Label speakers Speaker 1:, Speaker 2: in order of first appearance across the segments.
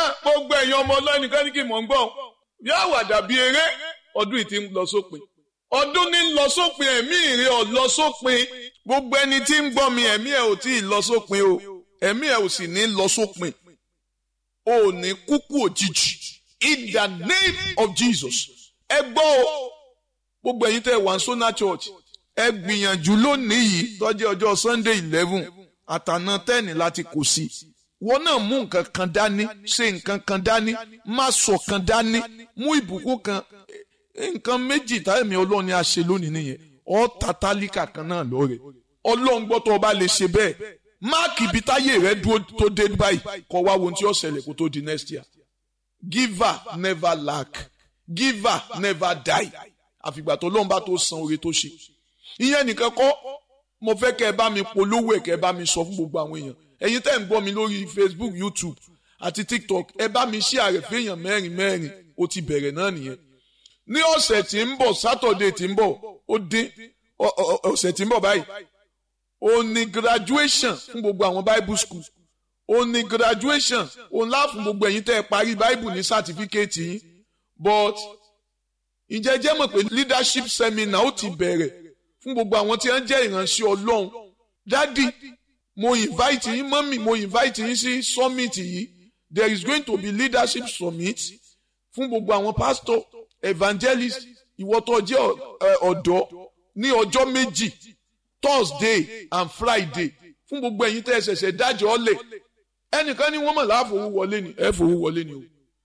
Speaker 1: gbogbo ẹ̀yin ọmọ ọlọ́ni kan ní kí mò ń gbọ́ yóò wà dàbí eré ọdún yìí ti ń lọ sópin ọdún ní ń lọ sópin ẹ̀mí ìrè ọ̀ lọ sópin gbogbo ẹni tí ń gbọ́ mi ẹ̀mí ẹ̀ ò tí ì lọ sópin o ẹ̀mí ẹ̀ ò sì ní lọ sópin o ò ní kúkú òjijì in the name of Jesus ẹ gbọ́ o gbogbo ẹ̀yin tẹ́ wà ní Sona Church ẹ gbìyànjú lónìí yìí tọ́jú ọjọ́ Sunday eleven àtàná tẹ́ẹ̀nì láti kò sí wọn náà mú nǹkan kan dání ṣe nǹkan kan dání má sọ kan dání mú ìbùkún kan nǹkan méjì táyẹ̀mí ọlọ́run ni a ṣe lónìí nìyẹn ọ́ tàtàlíkà kan náà lọ́rẹ̀ ọlọ́run gbọ́ tó o bá lè ṣe bẹ́ẹ̀ máàkì ibi táyé rẹ dúró tó dé báyìí kọ́ wá wo ohun tí ó ṣẹlẹ̀ kó tó di next year giver never lack giver never die àfìgbà tó lọ́n bá tó san oore tó ṣe ìyẹn nìkan kọ́ mo fẹ́ kẹ́ ẹ bá mi polówó ẹ̀ kẹ́ ẹ bá mi sọ fún gbogbo àwọn èèyàn ẹ̀yin tẹ́ ń gbọ́ mi lórí Facebook YouTube àti TikTok ẹ bá mi ṣí àrẹ fẹ́yàn mẹ́rin mẹ́rin ó ti bẹ̀rẹ̀ náà nìyẹn ní ọ̀sẹ̀ tí ń bọ̀ Saturday tí ń bọ̀ ó dín ọ̀sẹ̀ tí ń bọ̀ báyìí ó ní graduation fún gbogbo àwọn Bible school ó ní graduation ó ńlá fún gbogbo ẹ̀yin tẹ́ ẹ parí Bible ní certificate yín but ǹjẹ́ jẹ́ mọ̀ pé leadership seminar ó ti bẹ̀rẹ̀ fún gbogbo àwọn tí wọ́n jẹ́ ìránṣẹ́ Ọlọ́run dádì mo invite yín mọ́mì mo invite yín sí summit yìí there is going to be leadership summit fún gbogbo àwọn pastor evangelist ìwọ tó jẹ́ ọ̀dọ́ ní ọjọ́ méjì Thursday and Friday fún gbogbo ẹ̀yin tẹ́ ẹ ṣẹ̀ṣẹ̀ dájọ́ ọ̀lẹ̀ ẹnìkan ní wọ́n mọ̀ láàfowó wọlé ni ẹ fowó wọlé ni o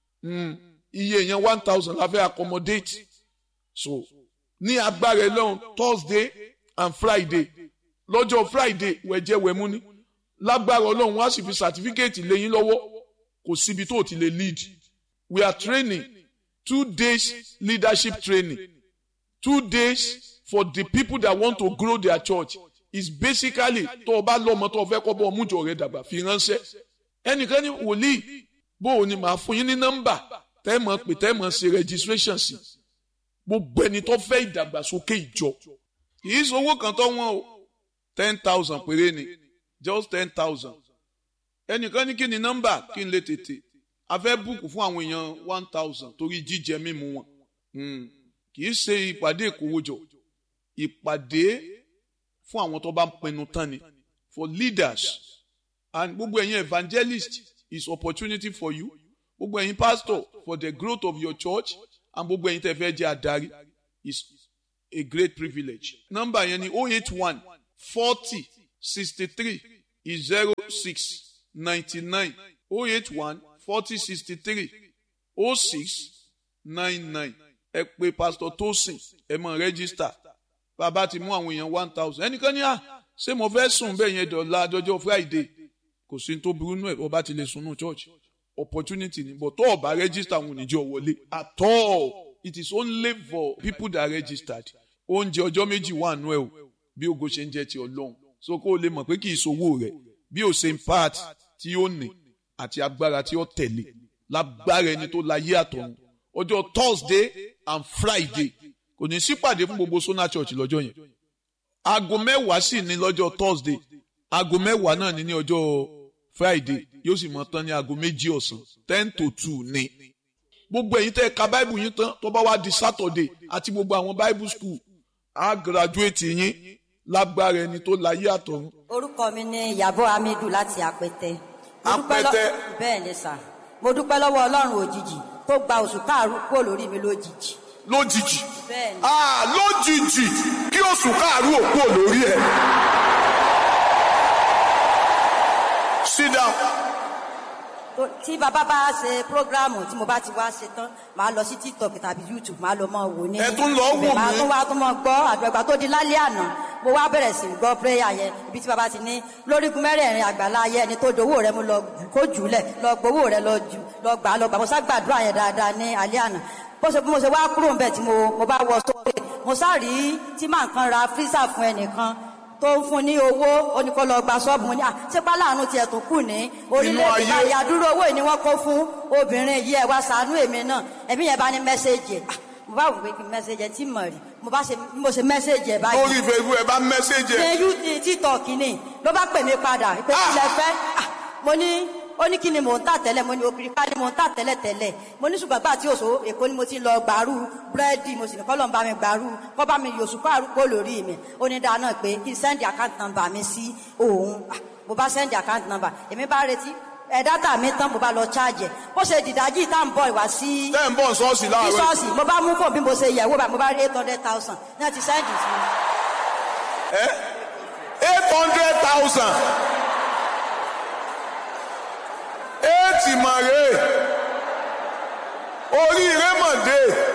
Speaker 1: iye yẹn one thousand la fẹ́ accommodate so ní agbára ẹ lọ́hùn Thursday and Friday lọ́jọ́ Friday wẹ̀jẹ̀ wẹ̀mú ni lágbára ọlọ́run wá sì fi certificate lẹ́yìn lọ́wọ́ kò síbi tó ti lè lead we are training two days leadership training two days for the people that want to grow their church is basically tó o bá lọ́mọ tó o fẹ́ kọ́ bọ́ ọmújọ rẹ dàgbà fi ránṣẹ́ ẹnìkan ní wòlíì bó o ní màá fún yín ní nọ́mbà tẹ́ mọ̀ pé tẹ́ mọ̀ ṣe registration sí gbogbo ẹni tó fẹ́ ìdàgbàsókè ìjọ kì í sọ owó kan tó wọ́n o ten thousand péré ni just ten thousand ẹnìkan ní kí ni nọ́mbà kí n lè tètè a fẹ́ búùkù fún àwọn èèyàn one thousand torí jíjẹ mímu wọn kì í ṣe ìpàdé ìkówójọ ìpàdé fún àwọn tó bá ń pinnu tán ni for leaders and gbogbo ẹ̀yin evangelist is opportunity for you gbogbo ẹ̀yin pastor for the growth of your church and gbogbo ẹ̀yin tẹ́ fẹ́ jẹ́ adarí is a great privilege nọ́mbà yẹn ni oh eight one forty sixty three zero six ninety nine oh eight one forty sixty three oh six nine nine ẹ pè pastor Tosin ẹ mọ register bàbá ti mú àwọn èèyàn one thousand ẹnìkan ní à ṣé mo fẹ́ sùn bẹ́ẹ̀ yẹn dọ̀la dọjọ́ Friday kò sí tó burú nù ẹ̀ ọba ti lè sunú church opportunity ni but tó o bá register àwọn oníjọ wọlé at all it is only for people that registered oúnjẹ ọjọ́ méjì wà nù ẹ̀ o bí ogo ṣe ń jẹ́ ti ọlọ́run so kó o lè mọ̀ pé kì í sowó rẹ̀ bí o ṣe ń part tí ó ní àti agbára tí ó tẹ̀lé lágbára ẹni tó láyé àtọ̀run ọjọ́ Thursday and Friday kò ní sípàdé fún gbogbo Sona Church lọ́jọ́ yẹn aago mẹ́wàá sì ní lọ́jọ́ Thursday aago mẹ́wàá náà ní ní ọjọ́ Friday yóò sì mọ tán ní aago méjì ọ̀sán ten to two ní. gbogbo ẹ̀yin tẹ́ ẹ ka Bible yín tán tó bá wá di Saturday àti gbogbo àwọn Bible school á graduate yín lágbára ẹni tó láyé àtọ̀run.
Speaker 2: orúkọ mi ni Ìyábọ̀ Hamidu láti Apẹtẹ. Mo dúpẹ́ lọ-
Speaker 1: Apẹtẹ.
Speaker 2: bẹ́ẹ̀ ni sà mo dúpẹ́ lọ́wọ́ Ọlọ́run òjijì tó gba oṣù káàrú kúrò lórí mi lójijì.
Speaker 1: lójijì
Speaker 2: bẹ́ẹ̀ ni
Speaker 1: ah lójijì kí oṣù káàrú òkú lórí ẹ. sit down.
Speaker 2: tó- tí bàbá bá ṣe prógráàmù tí mo bá ti wá ṣe tán màá lọ sí tiktok tàbí youtube màá lọ mọ wò ní.
Speaker 1: Ẹ tún lọ wò
Speaker 2: ibẹ̀ màá
Speaker 1: mí?
Speaker 2: tún wá tún mọ gbọ́ àgbàgbà tó di lálẹ́ àná mo wá bẹ̀rẹ̀ sí gbọ́ prayer yẹn ibi tí bàbá ti ní lórígun mẹ́rẹ̀ẹ̀rin àgbàlá ayé ẹni tó dowó rẹ mo lọ jù kó jù lẹ̀ lọ gbowó rẹ lọ jù lọ gbà á lọ gbà mo sá gbàdúrà yẹn dáadáa ní alẹ́ àná bó ṣe bí mo ṣe wá kúrò ń bẹ̀ tí mo mo bá wọ sókè mo sá rí tí màá kan ra freezer fún ẹnìkan tó ń fún ní owó ó ní kó lọ gba ṣọ́ọ̀bù ní à ṣépá láàánú tiẹ̀ tó kù ní orílẹ̀-èdè
Speaker 1: ayé.
Speaker 2: báyìí àdúró owó yìí ni wọ́n kó fún obìnrin yìí ẹ̀ wá ṣàánú èmi náà ẹ̀mí yẹn bá ní mẹ́sẹ̀gì ẹ̀ Ah, mo bá wù pé kí n mẹ́sẹ̀gì ẹ̀ tí mọ̀ rí mo bá ṣe bí mo ṣe mẹ́sẹ̀gì ẹ̀ báyìí
Speaker 1: lórí facebook ẹ bá mẹ́sẹ̀jì ẹ.
Speaker 2: ṣe yú ti títọ̀kì ni ló bá pè mí padà pé
Speaker 1: Ah!
Speaker 2: ilẹ̀ fẹ́ Ah, mo ní ó ní kí ni mò ń tà tẹ́lẹ̀ mo ní obìnrin ká ni mò ń tà tẹ́lẹ̀ tẹ́lẹ̀ mo ní ṣùgbọ́n gbà tí òṣò èkó ni mo ti lọ gbàrú búrẹ́dì mo sì ní kọ́ lọ́n bá mi gbàrú kọ́ bá mi yòṣù kó àrùkò lórí mi ó ní dáná pé kí n sẹ́ndì àkáǹtì nọ́mbà mi sí òun Ah, mo bá sẹ́ndì àkáǹtì nọ́mbà èmi bá retí ẹ̀ dátà mi tán mo bá lọ ṣáàjẹ̀ bó ṣe dìdájì tá à ń bọ̀ ìwá sí
Speaker 1: tẹ́ ń bọ̀ sọ́ọ̀sì láàárọ̀ yìí.
Speaker 2: bísọ́ọ̀sì mo bá mú fún bí mo ṣe yẹ̀wò bá mo bá rí eight hundred thousand náà ti sẹ́ndì sí mi.
Speaker 1: eight hundred thousand eight mọ̀rẹ́ oríire mọ̀dé